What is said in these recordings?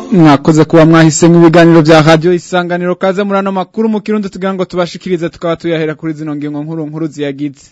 mwakoze kuba mwahisemo ibiganiro bya radio isanganiro kaze muri ano makuru mu kirundo tugira ngo tubashikirize tukaba tuyahera kuri zino ngingo nkuru nkuru ziyagize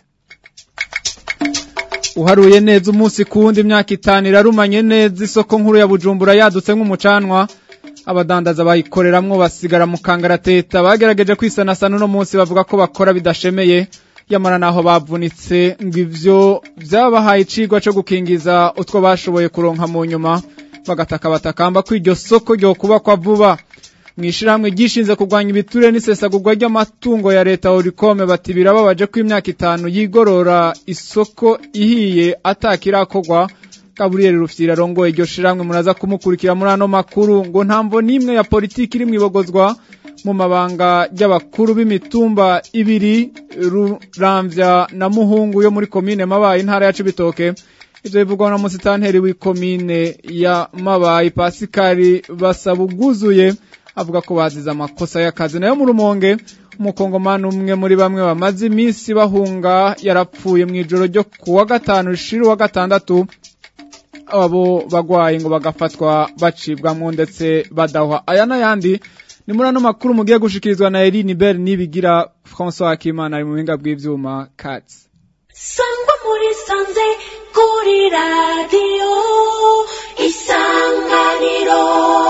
uharuye neza umunsi kuwundi imyaka itanu irarumanye neza isoko nkuru ya bujumbura yadutse nk'umucanwa abadandaza bayikoreramwo basigara mu kangarateta bagerageje kwisanasana uno munsi bavuga ko bakora bidashemeye yamara naho bavunitse ngo ivyo vyabahaye icigwa co gukingiza utwo bashoboye kuronka mu nyuma bagataka batakamba ko iryo soko ryo kubakwa vuba mwishirahamwe gishinze kurwanya ibiture n'isesagurwa ry'amatungo ya leta Oricome bati birababaje ko imyaka itanu yigorora isoko ihiye atakirakorwa Gabriel Rufyira rongoye iryo shiramwe muraza kumukurikira muri ano makuru ngo ntamvo nimwe ya politiki iri mwibogozwa mu mabanga y'abakuru b'imitumba ibiri Ruramvya na Muhungu yo muri komine Mabaye intara ya Cibitoke ivyo bivugwa na musitanteri w'ikomine ya Mabaye Pasikari basaba uguzuye avuga ko bazize amakosa y'akazi nayo mu rumonge umukongomani umwe muri bamwe bamaze iminsi bahunga yarapfuye mu ijoro ryo kuwa gatanu rishira uwa gatandatu abo bagwaye ngo bagafatwa bacibwamwo ndetse badahwa aya n'ayandi ni muri ano makuru mugiye gushikirizwa na Eline Bell nibigira François Akimana ari mu buhinga bw'ivyuma Katz sangwa muri sanze kuri radiyo isanganiro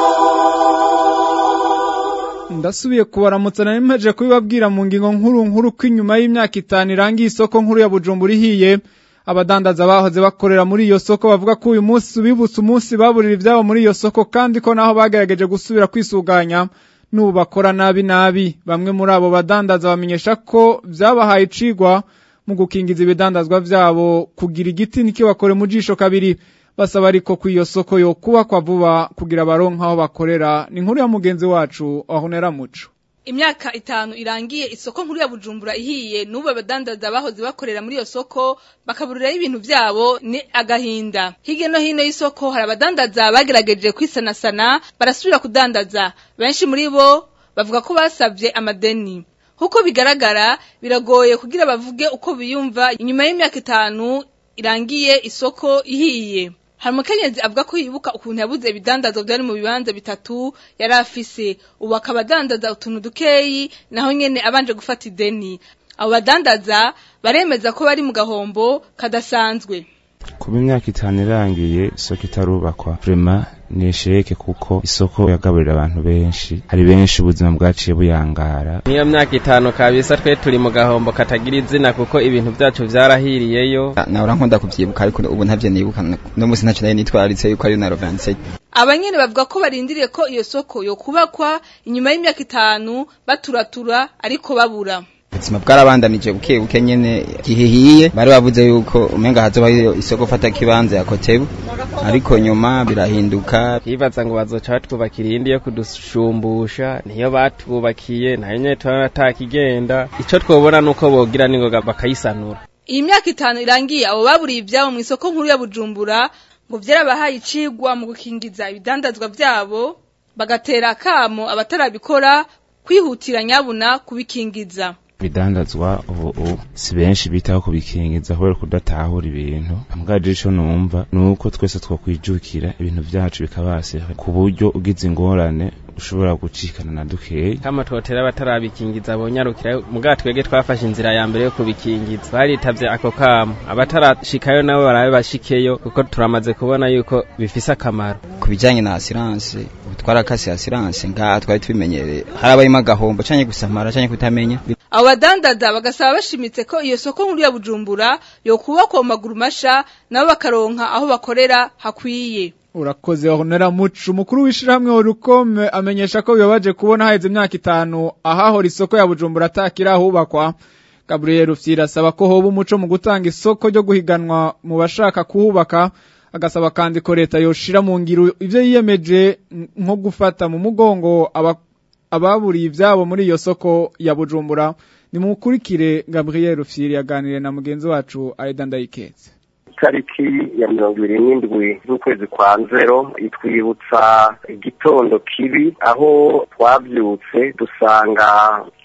ndasubiye kubaramutsa nari mpeje kubibabwira mu ngingo nkuru nkuru ko inyuma y'imyaka itanu irangiye isoko nkuru ya Bujumbura ihiye abadandaza bahoze bakorera muri iyo soko bavuga ko uyu munsi ubibutse umunsi baburira ivyabo muri iyo soko kandi ko naho bagerageje gusubira kwisuganya n'ubu bakora nabi nabi bamwe muri abo badandaza bamenyesha ko vyabahaye icigwa mu gukingiza ibidandazwa vyabo kugira igiti nikibakore mu jisho kabiri basaba ariko ko iyo soko yo kubakwa vuba kugira baronka aho bakorera ni inkuru ya mugenzi wacu ahonera muco imyaka itanu irangiye isoko nkuru ya Bujumbura ihiye n'ubu abadandaza bahoze bakorera muri iyo soko bakaburiraho ibintu vyabo ni agahinda hirya no hino y'isoko hari abadandaza bagerageje kwisanasana barasubira kudandaza benshi muri bo bavuga ko basabye amadeni Huko bigaragara biragoye kugira bavuge uko biyumva inyuma y'imyaka itanu irangiye isoko ihiye hari umukenyezi avuga ko yibuka ukuntu yabuze ibidandazo byari mu bibanza bitatu yari afise ubu akaba adandaza utuntu dukeyi naho nyene abanje gufata ideni abo badandaza baremeza ko bari mu gahombo kadasanzwe kuba imyaka itanu irangiye isoko itarubakwa vrema ni esheke kuko isoko yagaburira abantu benshi hari benshi ubuzima bwaciye buyangara niyo myaka itanu kabisa twe turi mu gahombo katagira izina kuko ibintu byacu vyarahiriyeyo nahora nkunda kuvyibuka ariko ubu ntavyo nibuka no musi ntacyo nayo nitwararitse yuko ari na rovanse abanyene bavuga ko barindiriye ko iyo soko yo kubakwa inyuma y'imyaka itanu baturatura ariko babura ubuzima bwarabandanije buke buke nyene gihihiye bari bavuze yuko umenga hazoba isoko fata kibanza ya kotebu ariko nyuma birahinduka twibaza ngo bazoca batwubakira iyindi yo kudushumbusha niyo batwubakiye nayo nyene turabona atakigenda ico twobona nuko bogira ningoga bakayisanura iyi myaka itanu irangiye abo baburiye ivyabo mu isoko nkuru ya Bujumbura ngo vyarabahaye icigwa mu gukingiza ibidandazwa vyabo bagatera akamo abatarabikora kwihutira nyabuna kubikingiza bidandazwa ubu si benshi bitaho kubikingiza kubera kudatahura ibintu ambwaje ico numva nuko twese twokwijukira ibintu vyacu bikabase ku buryo ugize ingorane ushobora gucikana na dukeyi kama twotera batarabikingiza bonyarukira muga twege twafashe inzira ya mbere yo kubikingiza baritavye ako kamo abatarashikayo nabo barabe bashikeyo kuko turamaze kubona yuko bifise akamaro ku bijanye na assurance ubu twarakase assurance ngaha twari tubimenyereye harabayemo agahombo canke gusamara canke kutamenya abo badandaza bagasaba bashimitse ko iyo soko nkuru ya Bujumbura yo kubakwa mu maguru masha nabo bakaronka aho bakorera hakwiye urakoze honera muco umukuru w'ishirahamwe urukome amenyesha ko bibabaje kubona haheze imyaka itanu ahahora isoko ya Bujumbura atakira ahubakwa Gabriel Rufyira asaba ko hoba umuco mu gutanga isoko ryo guhiganwa mu bashaka kuhubaka agasaba kandi ko leta yoshira mu ngiro ivyo yiyemeje nko gufata mu mugongo ababuriye ivyabo muri iyo soko ya Bujumbura nimukurikire Gabriel Rufyiri yaganiriye na mugenzi wacu Aida Ndayiketse itariki ya mirongo ibiri n'indwi z'ukwezi kwa nzero itwibutsa igitondo kibi aho twabyutse dusanga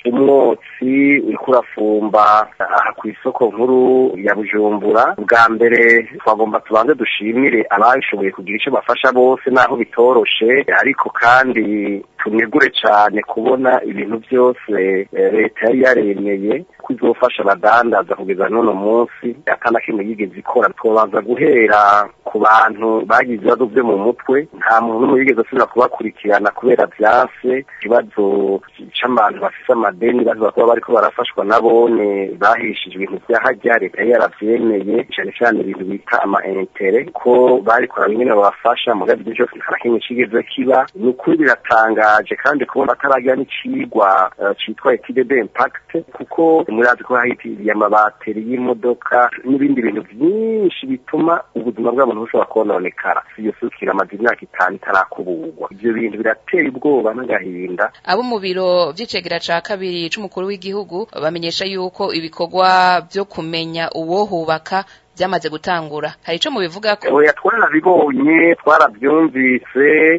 umwotsi uriko urafumba aha ku isoko nkuru ya bujumbura bwa mbere twagomba tubanze dushimire abashoboye kugira icyo bafasha bose naho bitoroshe ariko kandi tunegure cyane kubona ibintu byose leta yari yaremeye ko izofasha abadandaza kugeza n'uno munsi atana kimwe yigeze ikora twabanza guhera ku bantu bagize ibibazo byo mu mutwe nta muntu n'umwe yigeze asubira kubakurikirana kubera byase ikibazo c'abantu bafise amadeni baza kuba bariko barafashwa nabone bahishije ibintu vyahajya leta yari yaravyemeye cane cane ibintu bita ama intere ko barikora bimwe babafasha mugabe ibyo byose nta kimwe kigeze kiba ni ukuri biratangaje kandi kubona ataragira n'icigwa uh, citwa etude d'impact kuko murazi ko hahitiriye amabateri y'imodoka n'ibindi bintu byinshi bituma ubuzima bw'abantu bushobora kononekara iyo sukira amaze imyaka itanu itarakuburwa ivyo bintu biratera ubwoba n'agahinda abo mu biro vy'icegera ca kabiri c'umukuru w'igihugu bamenyesha yuko ibikorwa vyo kumenya uwohubaka byamaze gutangura hari ico mubivuga ko oya twarabibonye twarabyumvise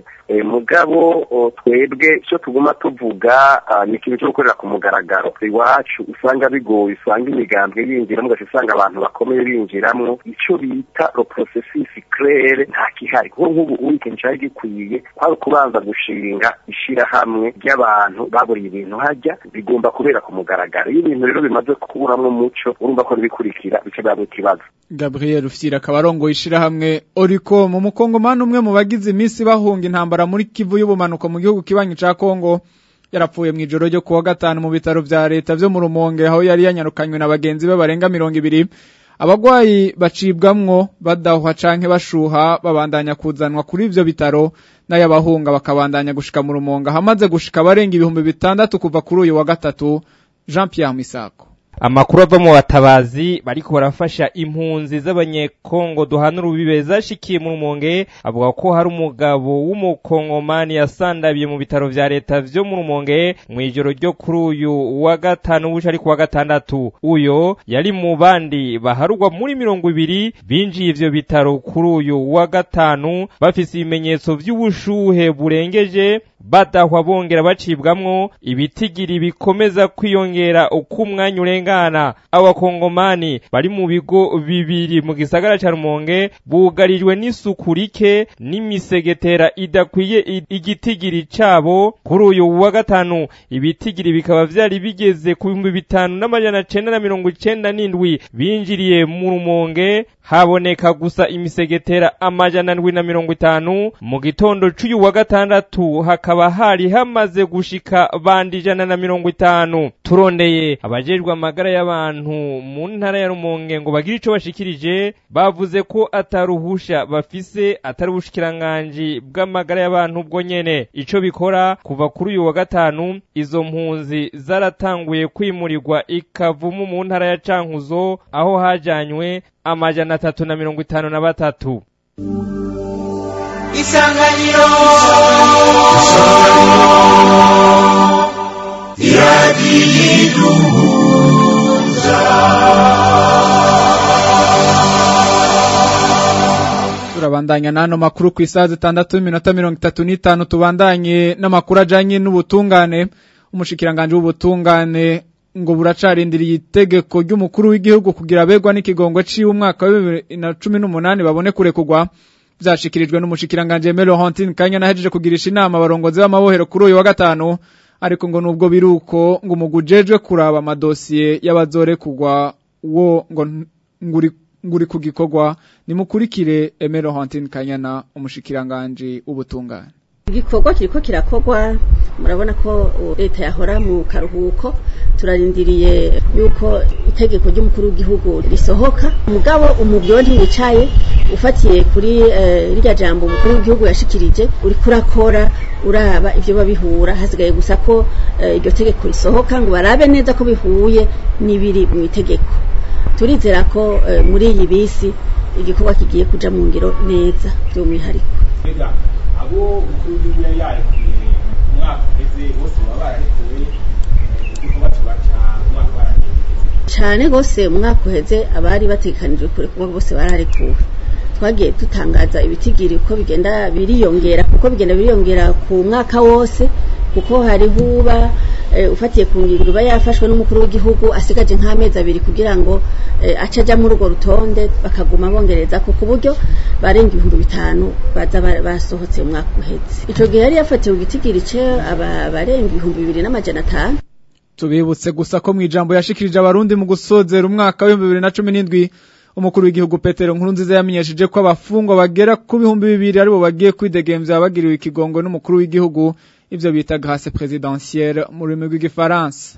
mugabo twebwe icyo tuguma tuvuga ni ikintu cyo gukorera ku mugaragaro iwacu usanga bigoye usanga imigambwe yinjiramo ugaca usanga abantu bakomeye binjiramo icyo bita ro processus claire nta kihari kuko nk'ubu ubu ikintu cyari gikwiye kwari ukubanza gushinga ishirahamwe ry'abantu baburiye ibintu hajya bigomba kubera ku mugaragaro iyo ibintu rero bimaze kuburamwo umuco urumva ko n'ibikurikira bica biba ikibazo Gabriel Ufyira akabarongo ishirahamwe Oriko mu mukongomani umwe mu bagize iminsi bahunga intambara muri Kivu y'ubumanuko mu gihugu kibanyi ca Kongo yarapfuye mu ijoro ryo kuwa gatanu mu bitaro vya leta vyo mu Rumonge aho yari yanyarukanywe na bagenzi be barenga mirongo ibiri abagwayi bacibwamwo badahwa canke bashuha babandanya kuzanwa kuri ivyo bitaro n'ayabahunga bakabandanya gushika mu Rumonge hamaze gushika barenga ibihumbi bitandatu kuva kuri uyu wa gatatu Jean Pierre Misako amakuru ava mu batabazi bariko barafasha impunzi z'abanyekongo duhana urubibe zashikiye mu rumonge avuga ko hari umugabo w'umukongomani yasandabiye mu bitaro vya leta vyo mu rumonge mw'ijoro ryo kuri uyu wa gatanu buca ari ku wa gatandatu uyo yari mu bandi baharugwa muri mirongo ibiri binjiye ivyo bitaro kuri uyu wa gatanu bafise ibimenyetso vy'ubushuhe burengeje badahwa bongera bacibwamwo ibitigiri bikomeza kwiyongera uko umwanya urengana abakongomani bari mu bigo bibiri mu gisagara ca rumonge bugarijwe n'isuku rike n'imisegetera idakwiye igitigiri cabo kuri uyu wa gatanu ibitigiri bikaba vyari bigeze ku bihumbi bitanu n'amajana cenda na mirongo icenda n'indwi binjiriye mu rumonge haboneka gusa imisegetera amajana ndwi na mirongo itanu mu gitondo c'uyu wa gatandatu hakaba hari hamaze gushika bandi ijana na mirongo itanu turondeye abajejwe amagara y'abantu mu ntara ya rumonge ngo bagire ico bashikirije bavuze ko ataruhusha bafise atari ubushikiranganji bw'amagara y'abantu bwo nyene ico bikora kuva kuri uyu wa gatanu izo mpunzi zaratanguye kwimurirwa ikavumu mu ntara ya cankuzo aho hajanywe amajana atatu na mirongo itanu na batatu isanganiro turabandanya n'ano makuru ku isaha zitandatu n'iminota mirongo itatu n'itanu tubandanye n'amakuru ajanye n'ubutungane umushikiranganje w'ubutungane ngo buracarindiriye itegeko ry'umukuru w'igihugu kugira abegwa n'ikigongo ciwe umwaka wa bibiri na cumi n'umunani babone kurekurwa vyashikirijwe n'umushikiranganje Melo Hontin Kanya nahejeje kugirisha inama abarongozi b'amabohero kuri uyu wa gatanu ariko ngo nubwo biruko ngo umugujejwe kuraba amadosiye y'abazorekurwa wo ngo nguri nguri ku gikorwa nimukurikire Emero Hontin Kanyana umushikiranganje w'ubutungane igikorwa kiriko kirakorwa murabona ko leta yahora mu karuhuko turarindiriye yuko itegeko ry'umukuru w'igihugu risohoka mugabo umubyo ntiwicaye ufatiye kuri rirya jambo umukuru w'igihugu yashikirije uri kurakora uraba ivyo babihura hasigaye gusa ko iryo tegeko risohoka ngo barabe neza ko bihuye n'ibiri mu itegeko turizera ko muri iyi bisi igikorwa kigiye kuja mu ngiro neza by'umwihariko abo umukuru w'igihugu yari yarekuye umwaka uheze bose baba bararekuwe igikorwa kibaca umwaka waragiye cyane gose umwaka uheze abari batekanijwe kurekurwa bose bararekuwe twagiye dutangaza ibitigiri uko bigenda biriyongera kuko bigenda biriyongera ku mwaka wose kuko hariho uba eh, ufatiye ku ngingo iba yafashwe n'umukuru w'igihugu asigaje nk'amezi abiri kugira ngo eh, ace aja muri urwo rutonde bakaguma bongereza ko ku buryo barenga ibihumbi bitanu baza ba- basohotse mu mwaka uheze ico gihe yari yafatiwe igitigiri ce aba- barenga ibihumbi bibiri n'amajana atanu tubibutse gusa ko mu ijambo yashikirije abarundi mu gusozera umwaka w'ibihumbi bibiri na cumi n'indwi umukuru w'igihugu petero nkurunziza yamenyesheje ko abafungwa bagera ku bihumbi bibiri aribo bagiye kwidegemvya bagiriwe ikigongo n'umukuru w'igihugu ivyo bita grâce présidentielle mu rurimi rw'igifaransa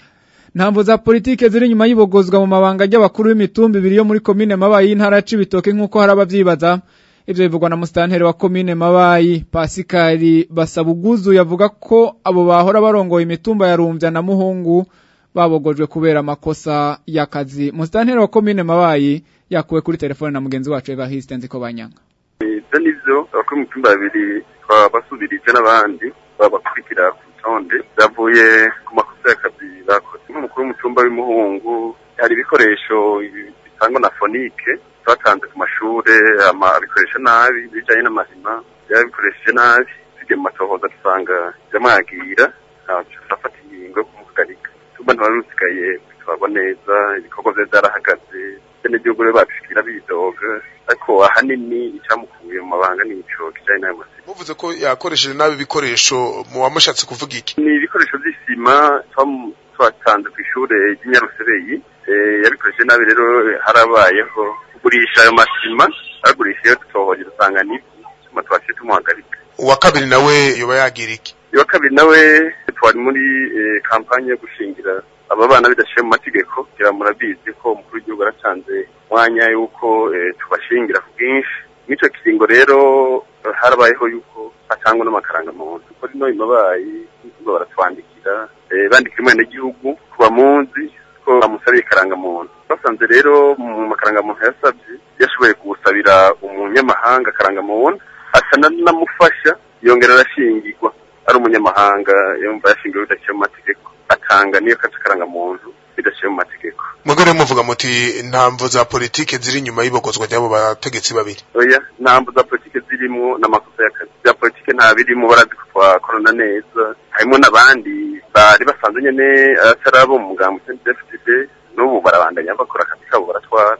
ntamvo za politike ziri inyuma y'ibogozwa mu mabanga ry'abakuru b'imitumba ibiri yo muri komine mabayi y'intara ya cibitoke nk'uko hari abavyibaza ivyo bivugwa na musitanteri wa komine mabayi pasikari basabuguzu yavuga ko abo bahora barongoye imitumba ya rumvya na muhungu babogojwe kubera amakosa y'akazi musitanteri wa komine mabayi yakuwe kuri telefone na mugenzi wacu evariste nziko banyanga ibyo nivyo abakuru b'imitumba babiri twabasubirije n'abandi babakurikira ku rutonde byavuye ku makosa y'akazi bakoze nk'umukuru w'umutumba w'imuhungu hari ibikoresho bitangwa na fonike twatanze ku mashure ama abikoresha nabi bijanye n'amahima yabikoresheje nabi tugiye mu matohoza dusanga biramwagira turafata ingingo yo kumuhagarika tumba ntibari rusigaye bitwarwa neza ibikorwa vye vyarahagaze bene gihugu rero babishikira bidoga ariko ahanini icamukuye mu mabanga nico kijanye n'ayo masima muvuze ko yakoresheje nabi ibikoresho muba mushatse kuvuga iki ni ibikoresho vy'isima twamu- twatanze kw'ishure ry'inyarusereyi Eh, yabikoresheje nabi rero harabayeho kugurisha ayo masima aragurisha iyo dutohoje dusanga nibyo tuma twasiye tumuhagarika uwa kabiri nawe yoba yagira iki uwa kabiri nawe twari muri eh, kampanye yo gushingira aba bana bidashiye mu mategeko kugira murabizi ko umukuru w'igihugu yaratanze umwanya yuko eh, tubashingira ku bwinshi mw'ico kiringo rero eh, harabayeho yuko hatangwa n'amakarangamuntu kuko rino imabayi ngo baratwandikira eh, bandikira umwenegihugu ku bamuzi ko bamusabiye ikarangamuntu basanze rero mu makarangamuntu yasabye yashoboye kuwusabira umunyamahanga akarangamuntu asa namufasha yongera arashingirwa ari umunyamahanga yumva yashingiwe bidaciye mu mategeko atanga niyo kaca akarangamuntu bidaciye mu mategeko mwebwe rero muvuga muti ntamvo za politike ziri inyuma y'ibogozwa ry'abo bategetsi babiri oya ntambo za politike zirimwo n'amakosa y'akazi bya politike nta birimo barazi ko twakorana neza harimo n'abandi bari basanzwe nyene atari abo mu mugambo CNDD-FDD n'ubu barabandanya bakora akazi kabo baratwara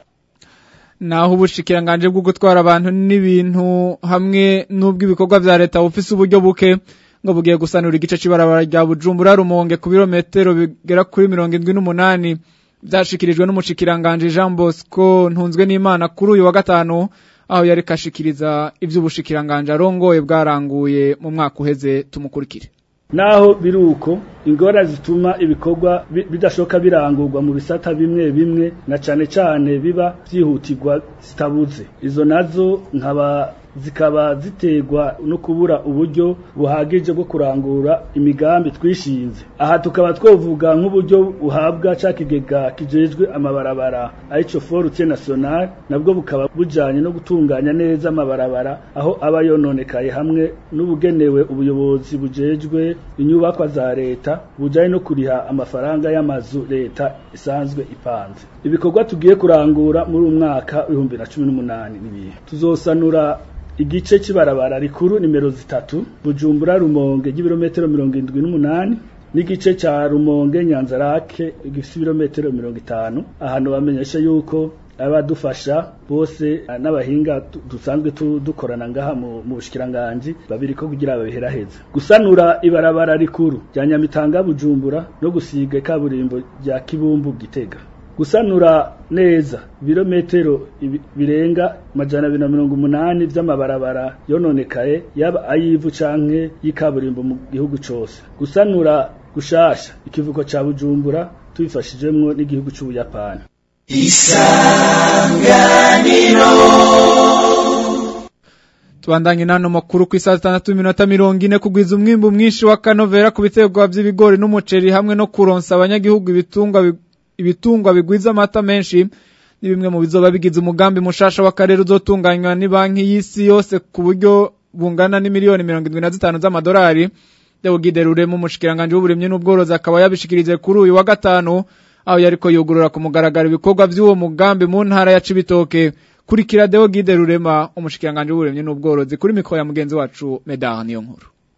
naho ubushikiranganje bwo gutwara abantu n'ibintu hamwe n'ubw'ibikorwa vya leta bufise uburyo buke ngo bugiye gusanura igice c'ibarabara rya Bujumbura Rumonge ku birometero bigera kuri mirongo indwi n'umunani vyashikirijwe n'umushikiranganje Jean Bosco ntunzwe n'Imana kuri uyu wa gatanu aho yari kashikiriza ivy'ubushikiranganje arongoye bwaranguye mu mwaka uheze tumukurikire naho biruko ingora zituma ibikorwa bi- bidashoka birangurwa mu bisata bimwe bimwe na cane cane biba vyihutirwa zitabuze izo nazo nkaba zikaba ziterwa no kubura uburyo buhagije bwo kurangura imigambi twishinze aha tukaba twovuga nk'uburyo buhabwa ca kigega kijejwe amabarabara arico forute national nabwo bukaba bujanye no gutunganya neza amabarabara aho aba yononekaye hamwe n'ubugenewe ubuyobozi bujejwe inyubakwa za leta bujanye no kuriha amafaranga y'amazu leta isanzwe ipanze ibikorwa tugiye kurangura muri uyu mwaka w'ibihumbi na cumi n'umunani n'ibihe tuzosanura igice cy'ibarabara rikuru nimero zitatu bujumbura rumonge ry'ibirometero mirongo indwi n'umunani n'igice cya rumonge nyanzarake gifite ibirometero mirongo itanu ahantu bamenyesha yuko abadufasha bose eh, n'abahinga tu- dusanzwe tu- dukorana ngaha mu mu bushikiranganji babiri ko kugira babiheraheze gusanura ibarabara rikuru rya nyamitanga bujumbura no gusiga ikaburimbo rya kibumbu gitega gusanura neza ibirometero ibi- birenga majana abiri na mirongo umunani vy'amabarabara yononekaye yaba ayivu canke y'ikaburimbo mu gihugu cose gusanura gushasha ikivuko ca bujumbura tubifashijemwo n'igihugu c'ubuyapani Tubandanye nano makuru ku isaha zitandatu n'iminota mirongo ine kugwiza umwimbu mwinshi wa kanovera ku biterwa vy'ibigori n'umuceri hamwe no kuronsa abanyagihugu ibitungwa bi- ibitungwa bigwiza amata menshi ni bimwe mu bizoba bigize umugambi mushasha w'akarere uzotunganywa ni banki y'isi yose ku buryo bungana n'imiliyoni mirongo indwi na zitanu z'amadolari Deogide Rurema umushikiranganje w'uburimyi n'ubworozi akaba yabishikirije kuri uyu wa gatanu aho yariko yugurura ku mugaragaro ibikorwa vy'uwo mugambi mu ntara ya Cibitoke kurikira Deogide Rurema umushikiranganje w'uburimyi n'ubworozi kuri mikoro ya mugenzi wacu Medard niyo nkuru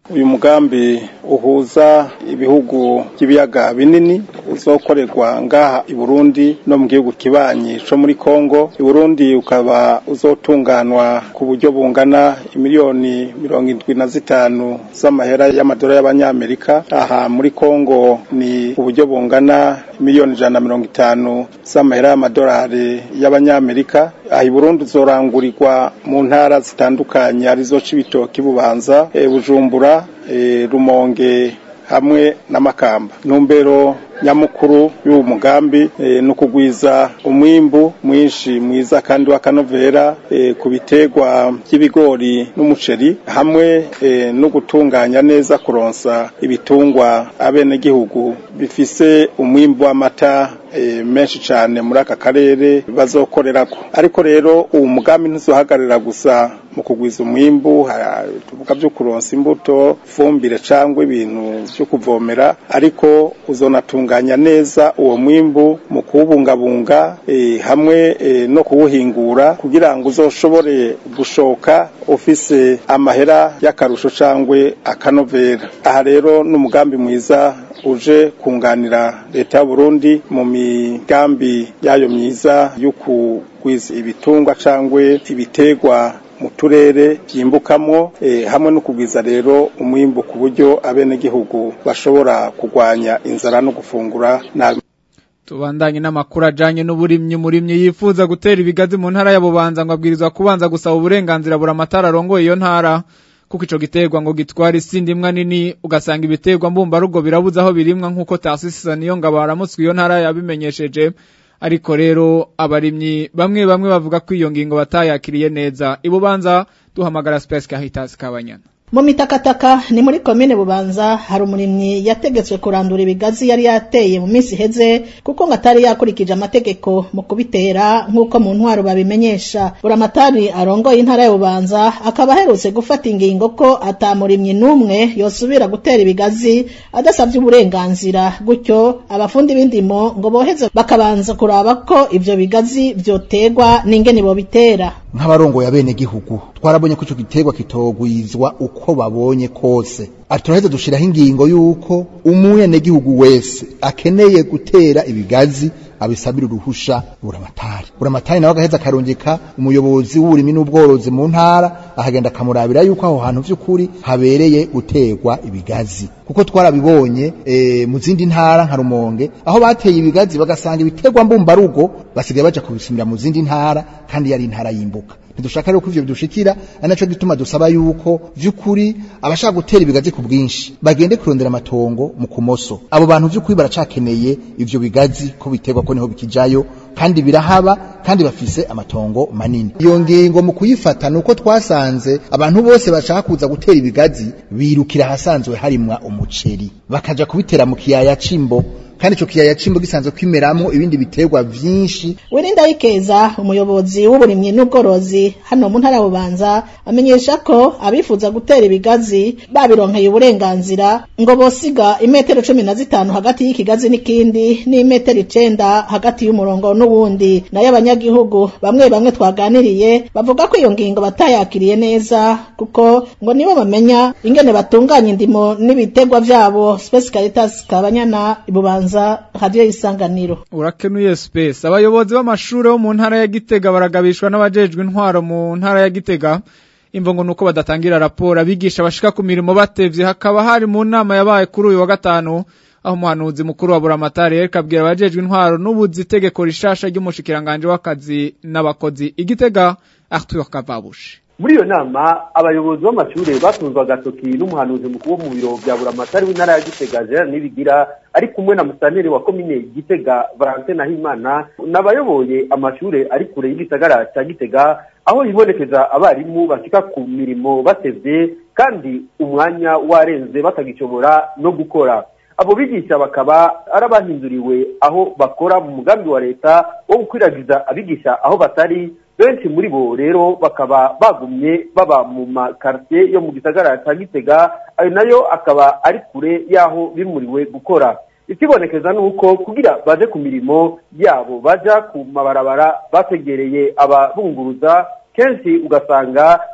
uyu mugambi uhuza ibihugu by'ibiyaga binini uzokorerwa ngaha i Burundi no mu gihugu kibanyi co muri Kongo i Burundi ukaba uzotunganwa ku buryo bungana imiliyoni mirongo indwi na zitanu z'amahera y'amadolari y'abanyamerika aha muri Kongo ni uburyo bungana miliyoni ijana na mirongo itanu z'amahera y'amadolari y'abanyamerika aha i Burundi uzorangurirwa mu ntara zitandukanye arizo Cibitoke Bubanza e, Bujumbura e, Rumonge hamwe n'amakamba ntumbero nyamukuru y'uwo mugambi e, ni ukugwiza umwimbu mwinshi mwiza kandi w'akanovera e, ku biterwa by'ibigori n'umuceri hamwe e, no gutunganya neza kuronsa ibitungwa abenegihugu bifise umwimbu w'amata e, menshi cyane muri aka karere bazokorerako ariko rero uwo mugambi ntuzohagarara gusa mu kugwiza umwimbu tuvuga byo kuronsa imbuto fumbire cyangwa ibintu byo kuvomera ariko uzonatunganya neza uwo mwimbu mu kuwubungabunga e, hamwe e, no kuwuhingura kugira ngo uzoshobore gushoka ufise amahera y'akarusho cyangwa akanovera aha rero n'umugambi mwiza uje kunganira leta ya Burundi mu migambi yayo myiza yo kugwiza ibitungwa cyangwa ibitegwa mu turere byimbukamwo eh, hamwe no kugwiza rero umwimbu ku buryo abenegihugu bashobora kurwanya inzara no gufungura nabi tubandanye n'amakuru ajanye n'uburimyi umurimyi yifuza gutera ibigazi mu ntara ya Bubanza ngo abwirizwa kubanza gusaba uburenganzira bura amatara arongoye iyo ntara kuko ico giterwa ngo gitwara isindi imwa nini ugasanga ibiterwa mbumba rugo birabuza aho birimwa nk'uko tasisisa niyo ngabo haramutswe iyo ntara yabimenyesheje ariko rero abarimyi bamwe bamwe bavuga ko iyo ngingo batayakiriye neza ibubanza duhamagara Space Caritas Kabanyana mu mitakataka ni muri komine bubanza hari umurimyi yategetswe kurandura ibigazi yari yateye mu minsi iheze kuko ngo atari yakurikije amategeko mu kubitera nk'uko mu ntwaro babimenyesha buramatari arongoye intara ya bubanza akaba aherutse gufata ingingo ko atamurimyi n'umwe yosubira gutera ibigazi adasabye uburenganzira gutyo abafundi b'indimo ngo boheze bakabanza kuraba ko ivyo bigazi vyoterwa n'ingene bobitera nk'abarongoye abenegihugu twarabonye ko ico giterwa kitogwizwa uko babonye kose turaheze dushiraho ingingo y'uko umunyanegihugu wese akeneye gutera ibigazi abisabira uruhusha buramatari buramatari nawe agaheza akarungika umuyobozi w'uburimi n'ubworozi mu ntara ahagenda akamurabira yuko aho hantu vy'ukuri habereye guterwa ibigazi kuko twarabibonye e, mu zindi ntara nka Rumonge aho bateye ibigazi bagasanga ibiterwa mbumbarugo basigaye baja kubisumira mu zindi ntara kandi yari intara y'imbuka ntidushaka rero ko ivyo bidushikira ari naco gituma dusaba yuko vy'ukuri abashaka gutera ibigazi ku bwinshi bagende kurondera amatongo mu kumoso abo bantu vy'ukuri baracakeneye ivyo bigazi ko biterwa ko niho bikijayo kandi birahaba kandi bafise amatongo manini iyo ngingo mu kuyifata nuko twasanze abantu bose bashaka kuza gutera ibigazi birukira ahasanzwe harimwa umuceri bakaja kubitera mu kiyaya cimbo kandi ico kiyaya cimbo gisanzwe kwimeramo ibindi biterwa vyinshi Wirinda Ikeza umuyobozi w'uburimyi n'ubworozi hano mu ntara bubanza amenyesha ko abifuza gutera ibigazi babironkeye uburenganzira ngo bosiga imetero cumi na zitanu hagati y'ikigazi n'ikindi n'imetero icenda hagati y'umurongo n'uwundi nayo abanyagihugu bamwe bamwe twaganiriye bavuga ko iyo ngingo batayakiriye neza kuko ngo nibo bamenya ingene batunganya indimo n'ibiterwa vyabo Space Caritas Kabanyana ibubanza kubanza radio isanganiro urakenuye space abayobozi b'amashuri bo mu ntara ya Gitega baragabishwa n'abajejwe intwaro mu ntara ya Gitega imvo ngo nuko badatangira raporo abigisha bashika ku mirimo batevye hakaba hari mu nama yabaye kuri uyu wa gatanu aho umuhanuzi mukuru wa buramatari yereka abwira abajejwe intwaro n'ubuzi itegeko rishasha ry'umushikiranganje w'akazi n'abakozi igitega Arthur Kavabushi muri iyo nama abayobozi b'amashuri batunzwe agatoki n'umuhanuzi mukuru wo mu biro bya buramatari w'intara ya gitega gerard nibigira ari kumwe na musaneri wa komine gitega valentin nahimana n'abayoboye amashuri ari kure y'igisagara cya gitega aho hibonekeza abarimu bashyika ku mirimo batevye kandi umwanya warenze batagishobora no gukora abo bigisha bakaba ari abahinduriwe aho bakora mu mugambi wa leta wo gukwiragiza abigisha aho batari benshi muri bo rero bakaba bagumye baba mu makartie yo mu gisagara cya gitega ayo nayo akaba ari kure y'aho bimuriwe gukora ikibonekeza ni uko kugira baje ku mirimo yabo baja ku mabarabara bategereye ababunguruza kenshi ugasanga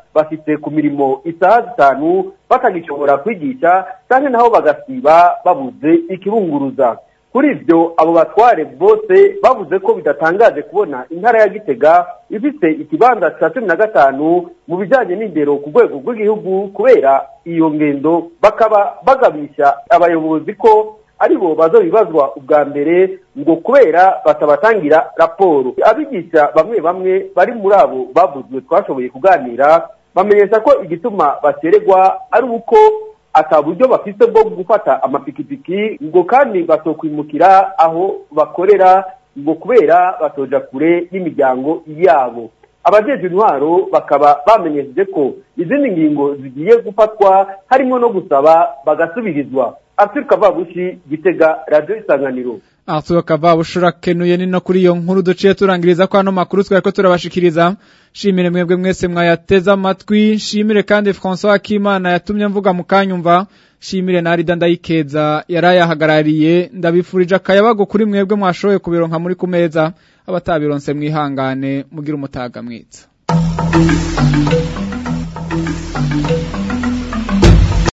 bafite ku mirimo isaha zitanu batagishobora kwigisha kandi naho bagasiba babuze ikibunguruza kuri ibyo abo batware bose bavuze ko bidatangaje kubona intara ya gitega ifite ikibanza cya cumi na gatanu mu bijyanye n'indero ku rwego rw'igihugu kubera iyo ngendo bakaba bagabisha abayobozi ko aribo bazobibazwa ubwa mbere ngo kubera batabatangira raporo abigisha bamwe bamwe bari muri abo bavuzwe twashoboye kuganira bamenyesha ko igituma bacererwa ari uko ata buryo bafite bwo gufata amapikipiki ngo kandi batokwimukira aho bakorera ngo kubera batoja kure y'imiryango yabo abajeje intwaro bakaba bamenyesheje ko izindi ngingo zigiye gufatwa harimo no gusaba bagasubirizwa Arthur Kavabushi Gitega Radio Isanganiro Arthur Kavabushi kenuye ni no kuri iyo nkuru duciye turangiriza ko hano makuru twari turabashikiriza shimire mwebwe mwese mwayateza amatwi shimire kandi François Akimana yatumye mvuga mukanyumva shimire na Arida ndayikeza yarayahagarariye ndabifurije akayabago kuri mwebwe mwashoboye kubironka muri kumeza abatabironse mwihangane mugira umutaga mwiza